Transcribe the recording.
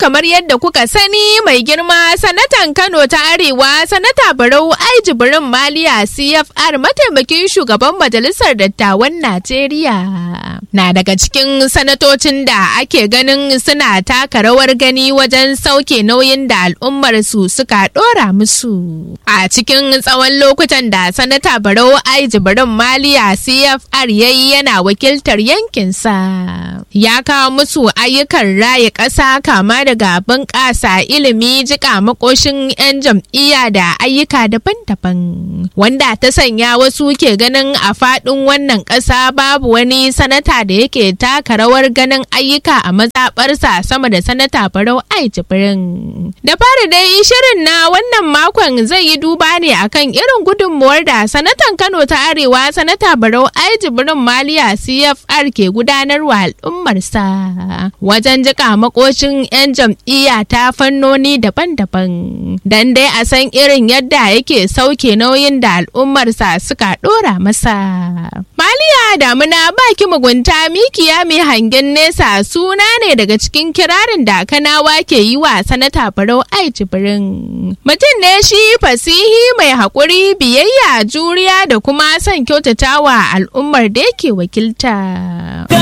kamar yadda kuka sani mai girma sanatan Kano ta Arewa sanata Barau Ai Jibrin Maliya CFR mataimakin shugaban majalisar dattawan Najeriya. Na daga cikin sanatocin da ake ganin suna taka rawar gani wajen sauke nauyin da al'ummar su suka dora musu. A cikin tsawon lokutan da sanata Barau Ai Jibrin Maliya CFR yayi yana wakiltar yankinsa. Ya kawo musu ayyukan raya ƙasa kama daga bunƙasa ilimi jika makoshin 'yan jam'iyya da ayyuka daban-daban wanda ta sanya wasu ke ganin a faɗin wannan ƙasa babu wani sanata da yake taka rawar ganin ayyuka a mazaɓarsa sama da sanata barau ai jibrin da fari dai shirin na wannan makon zai yi duba ne akan irin gudunmuwar da sanatan kano ta arewa sanata barau ai jibrin maliya cfr ke gudanarwa al'ummarsa wajen jika makoshin 'yan jam'iyya ta fannoni daban-daban don dai a san irin yadda yake sauke nauyin da al'ummarsa suka dora masa. Maliya damuna baki mugunta mikiya mai hangen nesa suna ne daga cikin kirarin da kanawa ke yi wa sanata barau ai jibirin. Mutum ne shi fasihi mai haƙuri biyayya juriya da kuma son kyautatawa al'ummar da yake wakilta.